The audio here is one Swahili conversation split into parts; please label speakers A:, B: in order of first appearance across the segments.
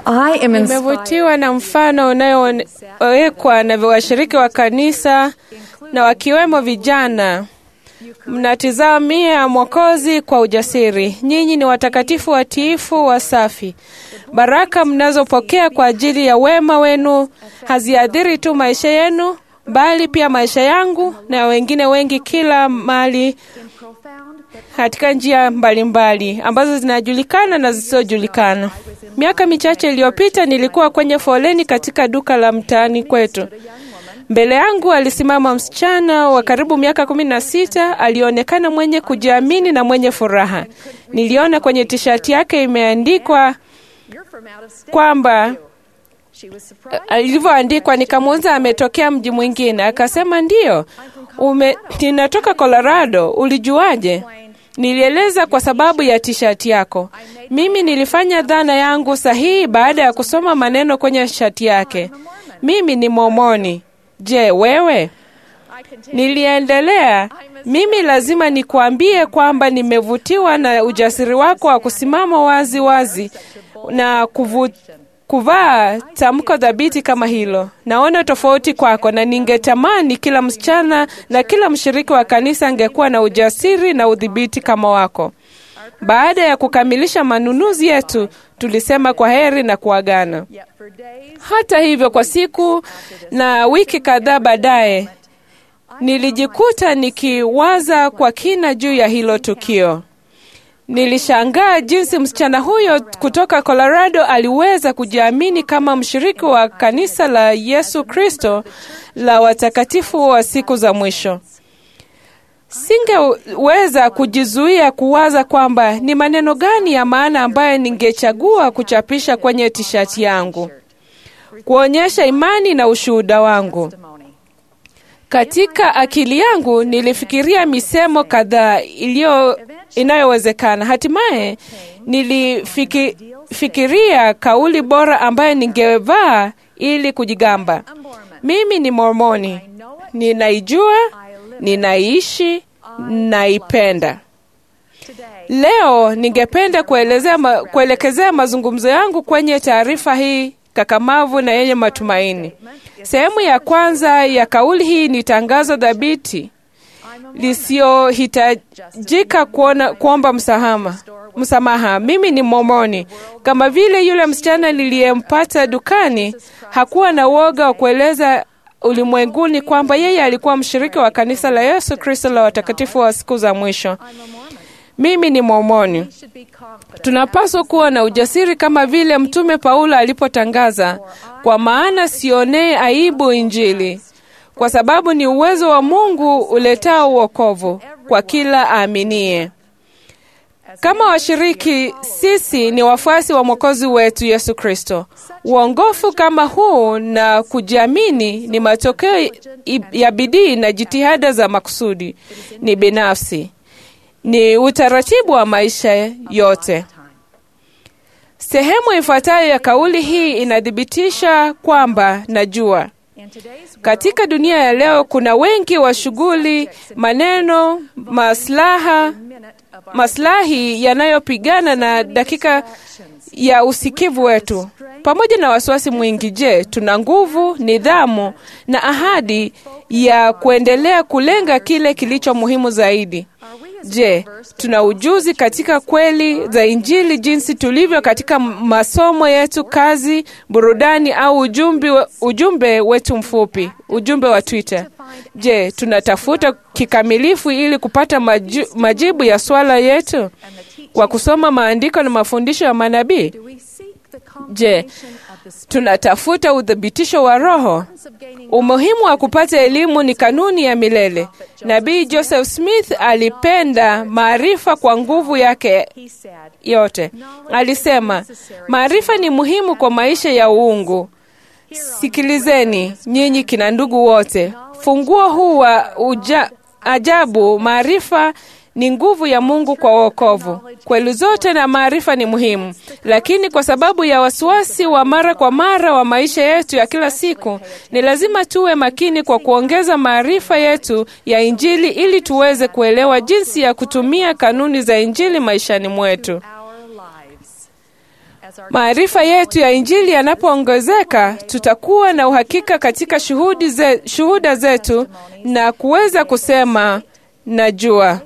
A: I am inspired
B: Nimevutiwa na mfano unayowekwa na washiriki wa kanisa na wakiwemo vijana. Mnatizamia Mwokozi kwa ujasiri. Nyinyi ni watakatifu watiifu, wasafi. Baraka mnazopokea kwa ajili ya wema wenu haziathiri tu maisha yenu, bali pia maisha yangu na wengine wengi kila mahali katika njia mbalimbali mbali, ambazo zinajulikana na zisizojulikana. Miaka michache iliyopita nilikuwa kwenye foleni katika duka la mtaani kwetu. Mbele yangu alisimama msichana wa karibu miaka kumi na sita. Alionekana mwenye kujiamini na mwenye furaha. Niliona kwenye tishati yake imeandikwa kwamba ilivyoandikwa, nikamuuliza ametokea mji mwingine. Akasema ndiyo, ume, ninatoka Colorado. Ulijuaje? Nilieleza kwa sababu ya tishati yako. Mimi nilifanya dhana yangu sahihi baada ya kusoma maneno kwenye shati yake. Mimi ni Momoni. Je, wewe? Niliendelea, mimi lazima nikuambie kwamba nimevutiwa na ujasiri wako wa kusimama wazi wazi na kuvu, kuvaa tamko dhabiti kama hilo. Naona tofauti kwako, na ningetamani kila msichana na kila mshiriki wa kanisa angekuwa na ujasiri na udhibiti kama wako. Baada ya kukamilisha manunuzi yetu, tulisema kwa heri na kuagana. Hata hivyo, kwa siku na wiki kadhaa baadaye, nilijikuta nikiwaza kwa kina juu ya hilo tukio. Nilishangaa jinsi msichana huyo kutoka Colorado aliweza kujiamini kama mshiriki wa kanisa la Yesu Kristo la watakatifu wa siku za mwisho. Singeweza kujizuia kuwaza kwamba ni maneno gani ya maana ambayo ningechagua kuchapisha kwenye tishati yangu, kuonyesha imani na ushuhuda wangu. Katika akili yangu nilifikiria misemo kadhaa iliyo inayowezekana. Hatimaye nilifikiria kauli bora ambayo ningevaa ili kujigamba, mimi ni Mormoni, ninaijua, ninaishi, naipenda. Leo ningependa kuelezea ma, kuelekezea mazungumzo yangu kwenye taarifa hii kakamavu na yenye matumaini. Sehemu ya kwanza ya kauli hii ni tangazo dhabiti lisiyohitajika kuomba msamaha. Msamaha, mimi ni Momoni. Kama vile yule msichana niliyempata dukani, hakuwa na uoga wa kueleza ulimwenguni kwamba yeye alikuwa mshiriki wa kanisa la Yesu Kristo la watakatifu wa siku za mwisho. Mimi ni Mormoni. Tunapaswa kuwa na ujasiri kama vile Mtume Paulo alipotangaza, kwa maana sionee aibu Injili, kwa sababu ni uwezo wa Mungu uletao uokovu kwa kila aaminie. Kama washiriki, sisi ni wafuasi wa Mwokozi wetu Yesu Kristo. Uongofu kama huu na kujiamini ni matokeo ya bidii na jitihada za makusudi, ni binafsi ni utaratibu wa maisha yote. Sehemu ifuatayo ya kauli hii inathibitisha kwamba najua katika dunia ya leo kuna wengi wa shughuli, maneno, maslaha, maslahi yanayopigana na dakika ya usikivu wetu, pamoja na wasiwasi mwingi. Je, tuna nguvu, nidhamu na ahadi ya kuendelea kulenga kile kilicho muhimu zaidi? Je, tuna ujuzi katika kweli za Injili jinsi tulivyo katika masomo yetu, kazi, burudani au ujumbe, ujumbe wetu mfupi, ujumbe wa Twitter? Je, tunatafuta kikamilifu ili kupata maju, majibu ya swala yetu kwa kusoma maandiko na mafundisho ya manabii? Je, tunatafuta uthibitisho wa Roho? Umuhimu wa kupata elimu ni kanuni ya milele. Nabii Joseph Smith alipenda maarifa kwa nguvu yake yote. Alisema, maarifa ni muhimu kwa maisha ya uungu. Sikilizeni nyinyi kina ndugu wote, funguo huu wa uja, ajabu, maarifa ni nguvu ya Mungu kwa wokovu. Kweli zote na maarifa ni muhimu, lakini kwa sababu ya wasiwasi wa mara kwa mara wa maisha yetu ya kila siku, ni lazima tuwe makini kwa kuongeza maarifa yetu ya Injili ili tuweze kuelewa jinsi ya kutumia kanuni za Injili maishani mwetu. Maarifa yetu ya Injili yanapoongezeka, tutakuwa na uhakika katika shuhudi ze, shuhuda zetu na kuweza kusema najua.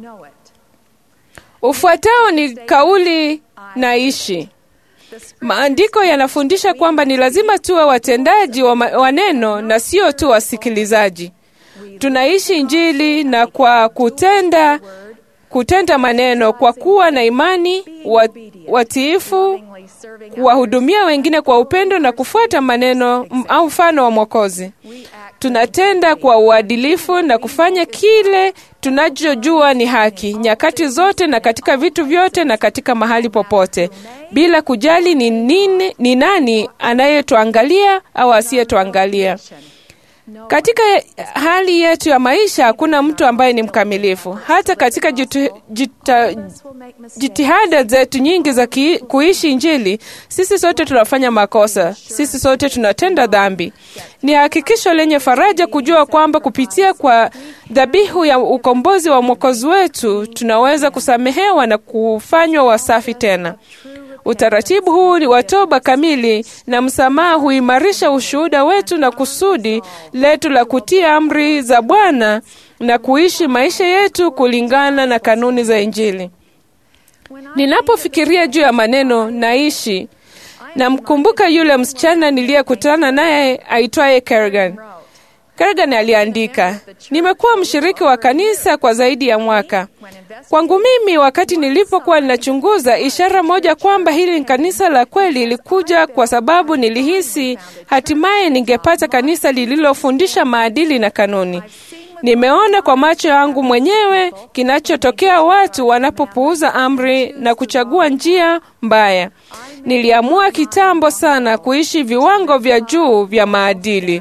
B: Ufuatao ni kauli naishi. Maandiko yanafundisha kwamba ni lazima tuwe watendaji wa, ma, wa neno na sio tu wasikilizaji. Tunaishi Injili na kwa kutenda kutenda maneno, kwa kuwa na imani, watiifu, kuwahudumia wengine kwa upendo na kufuata maneno au mfano wa Mwokozi. Tunatenda kwa uadilifu na kufanya kile tunachojua ni haki, nyakati zote na katika vitu vyote na katika mahali popote, bila kujali ni nini, ni nani anayetuangalia au asiyetuangalia. Katika hali yetu ya maisha hakuna mtu ambaye ni mkamilifu. Hata katika jitu, jita, jitihada zetu nyingi za ki, kuishi Injili, sisi sote tunafanya makosa, sisi sote tunatenda dhambi. Ni hakikisho lenye faraja kujua kwamba kupitia kwa dhabihu ya ukombozi wa Mwokozi wetu tunaweza kusamehewa na kufanywa wasafi tena. Utaratibu huu wa toba kamili na msamaha huimarisha ushuhuda wetu na kusudi letu la kutii amri za Bwana na kuishi maisha yetu kulingana na kanuni za Injili. Ninapofikiria juu ya maneno naishi, namkumbuka yule msichana niliyekutana naye aitwaye Kerrigan. Kerrigan aliandika, nimekuwa mshiriki wa kanisa kwa zaidi ya mwaka. Kwangu mimi, wakati nilipokuwa ninachunguza, ishara moja kwamba hili ni kanisa la kweli ilikuja kwa sababu nilihisi hatimaye ningepata kanisa lililofundisha maadili na kanuni. Nimeona kwa macho yangu mwenyewe kinachotokea watu wanapopuuza amri na kuchagua njia mbaya. Niliamua kitambo sana kuishi viwango vya juu vya maadili.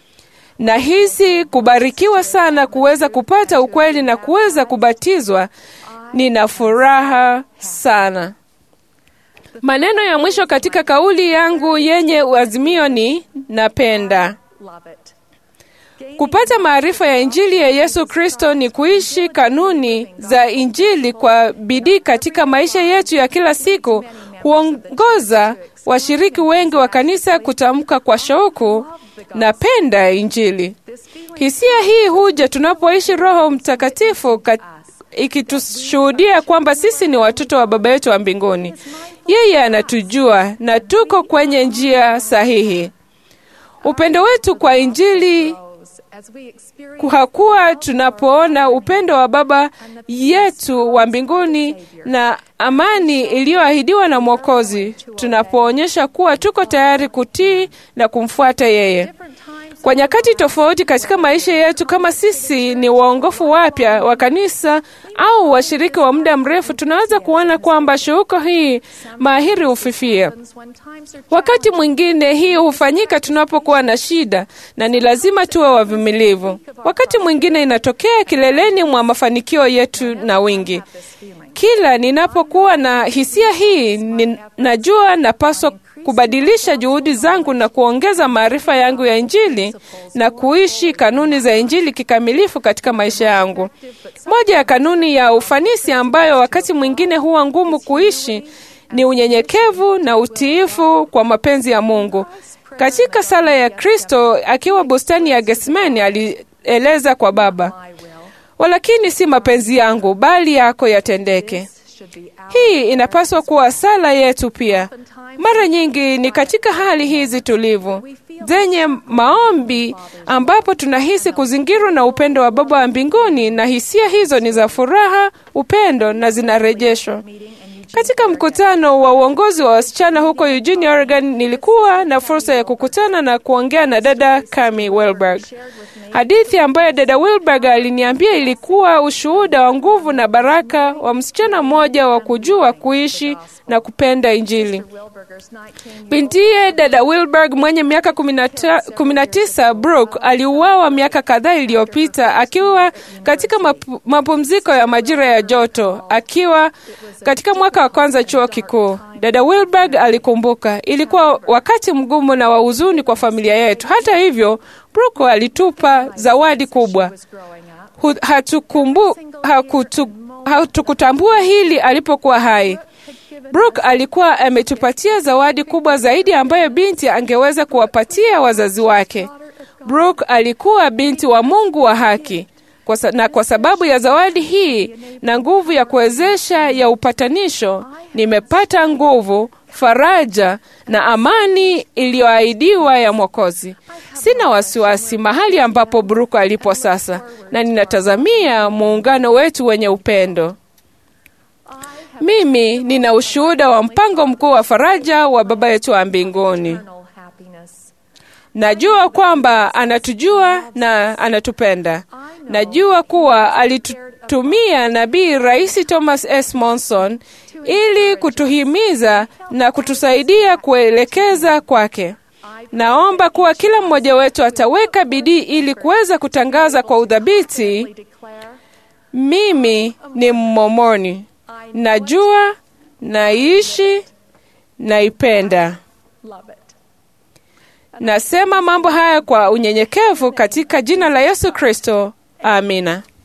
B: Nahisi kubarikiwa sana kuweza kupata ukweli na kuweza kubatizwa. Nina furaha sana. Maneno ya mwisho katika kauli yangu yenye azimio ni napenda. Kupata maarifa ya Injili ya Yesu Kristo ni kuishi kanuni za Injili kwa bidii katika maisha yetu ya kila siku. Huongoza washiriki wengi wa kanisa kutamka kwa shauku, napenda Injili. Hisia hii huja tunapoishi Roho Mtakatifu ikitushuhudia kwamba sisi ni watoto wa Baba yetu wa mbinguni. Yeye anatujua na tuko kwenye njia sahihi. Upendo wetu kwa Injili hakuwa tunapoona upendo wa Baba yetu wa mbinguni na amani iliyoahidiwa na Mwokozi, tunapoonyesha kuwa tuko tayari kutii na kumfuata yeye. Kwa nyakati tofauti katika maisha yetu, kama sisi ni waongofu wapya wa kanisa au washiriki wa muda mrefu, tunaweza kuona kwamba shauku hii mahiri hufifia. Wakati mwingine hii hufanyika tunapokuwa na shida, na ni lazima tuwe wavumilivu. Wakati mwingine inatokea kileleni mwa mafanikio yetu na wingi. Kila ninapokuwa na hisia hii, ninajua napaswa kubadilisha juhudi zangu na kuongeza maarifa yangu ya Injili na kuishi kanuni za Injili kikamilifu katika maisha yangu. Moja ya kanuni ya ufanisi ambayo wakati mwingine huwa ngumu kuishi ni unyenyekevu na utiifu kwa mapenzi ya Mungu. Katika sala ya Kristo akiwa bustani ya Getsemani alieleza kwa Baba, walakini si mapenzi yangu bali yako yatendeke. Hii inapaswa kuwa sala yetu pia. Mara nyingi ni katika hali hizi tulivu zenye maombi ambapo tunahisi kuzingirwa na upendo wa Baba wa mbinguni, na hisia hizo ni za furaha, upendo na zinarejeshwa. Katika mkutano wa uongozi wa wasichana huko Eugene, Oregon, nilikuwa na fursa ya kukutana na kuongea na dada Kami Wilberg. Hadithi ambayo dada Wilberg aliniambia ilikuwa ushuhuda wa nguvu na baraka wa msichana mmoja wa kujua kuishi na kupenda Injili. Bintiye dada Wilberg mwenye miaka kumi na tisa, Brooke, aliuawa miaka kadhaa iliyopita akiwa katika mapu, mapumziko ya majira ya joto akiwa katika mwaka wa kwanza chuo kikuu. Dada Wilberg alikumbuka, ilikuwa wakati mgumu na wa huzuni kwa familia yetu. Hata hivyo, Brooke alitupa zawadi kubwa. Hatukumbu, hakutu, hatukutambua hili alipokuwa hai. Brooke alikuwa ametupatia zawadi kubwa zaidi ambayo binti angeweza kuwapatia wazazi wake. Brooke alikuwa binti wa Mungu wa haki. Kwa sa, na kwa sababu ya zawadi hii na nguvu ya kuwezesha ya upatanisho, nimepata nguvu, faraja na amani iliyoahidiwa ya Mwokozi. Sina wasiwasi mahali ambapo Brooke alipo sasa, na ninatazamia muungano wetu wenye upendo. Mimi nina ushuhuda wa mpango mkuu wa faraja wa Baba yetu wa mbinguni. Najua kwamba anatujua na anatupenda. Najua kuwa alitutumia nabii Rais Thomas S. Monson ili kutuhimiza na kutusaidia kuelekeza kwake. Naomba kuwa kila mmoja wetu ataweka bidii ili kuweza kutangaza kwa udhabiti, mimi ni Mmomoni, najua, naishi, naipenda. Nasema mambo haya kwa unyenyekevu katika jina la Yesu Kristo. Amina.